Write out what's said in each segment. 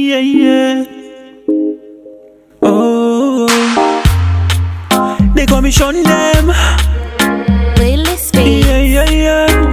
Yeah, yeah. Oh, they call me Sean them. Playlist Beats. Yeah, yeah, yeah.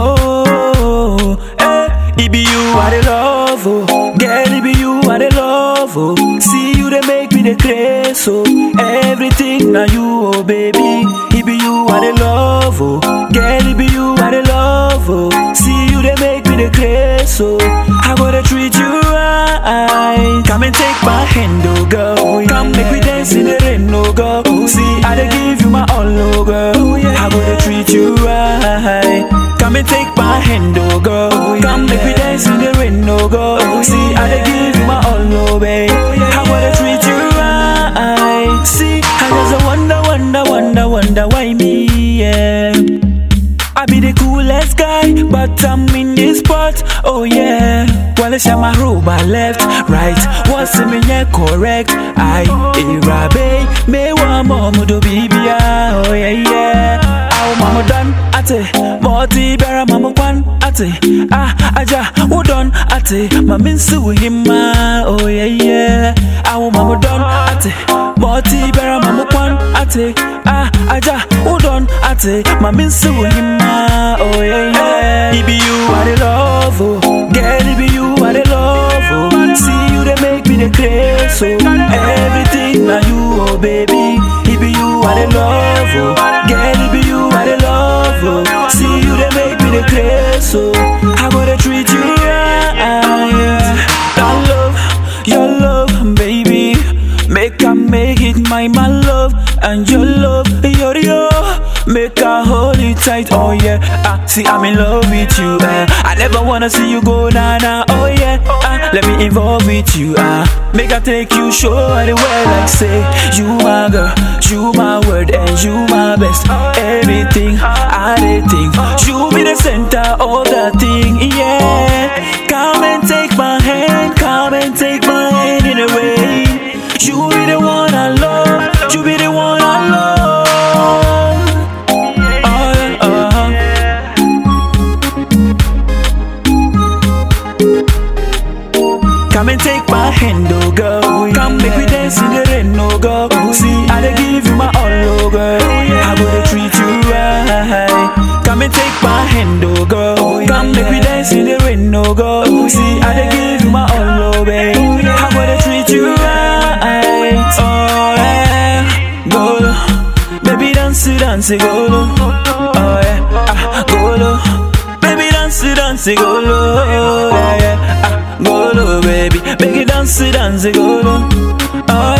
Oh, eh, it be you I the love, oh. Girl, it be you I the love, oh. See you they make me the craze, oh. Everything now you, oh baby. It be you I the love, oh. Girl, it be you I the love, oh. See you they make me the craze, oh. I gotta treat you right. Come and take my hand, oh girl. Come make we dance in the rain, oh girl. See, I dey give you my all, oh girl. I gotta treat you right. Come and take my hand, oh girl. Come make we dance in the rain, oh girl. See, I dey give you my all, oh babe. I gotta treat you right. See, I just a wonder, wonder, wonder, wonder why me, yeah. I be the coolest guy, but I'm in this spot. Oh yeah. Well, it's my roba left, right. What's in me yeah, correct? I irabe me wa momu do bibia. Oh yeah yeah. Aw mama done ate, moti bera mama kwan ate. Ah aja udon ate, mamin su hima. Oh yeah yeah. Aw mama done ate, moti bera mama kwan ate. Ah aja udon ate, mamin su hima. Oh yeah yeah. It be you I the love, oh. Girl, it be you I the love, oh. See you they make me the craze, oh. Everything now you, oh baby. It be you I the love, oh. Girl, it be you I the love, oh. See you they make me the craze, oh. I gotta treat you right. That love, your love, baby. Make I make it my my love and your love, your your. Make I hold it tight, oh yeah. Ah, see I'm in love with you. Uh, I never wanna see you go na na, oh yeah. Ah, let me involve with you. Ah, make I take you show the way like say you my girl, you my word and you my best. Everything I did think you be the center of the thing, yeah. Come and take my hand, come and take my hand in a way. You be the one I love, you be the one I love. Oh, yeah, uh-huh. Come and take my hand, oh girl. Come make we dance in the rain, oh girl. See, I dey give you my all, oh girl. I gotta treat you right. Come and take my hand, oh girl. Come make we dance in the rain, oh girl. See, I dey give you my all, oh babe. I gotta treat you right. Oh yeah, golo, baby dance, dance, golo. Oh yeah, ah, golo, baby dance, dance, golo. Yeah, yeah, ah, golo, baby, make it dance, dance, golo. Oh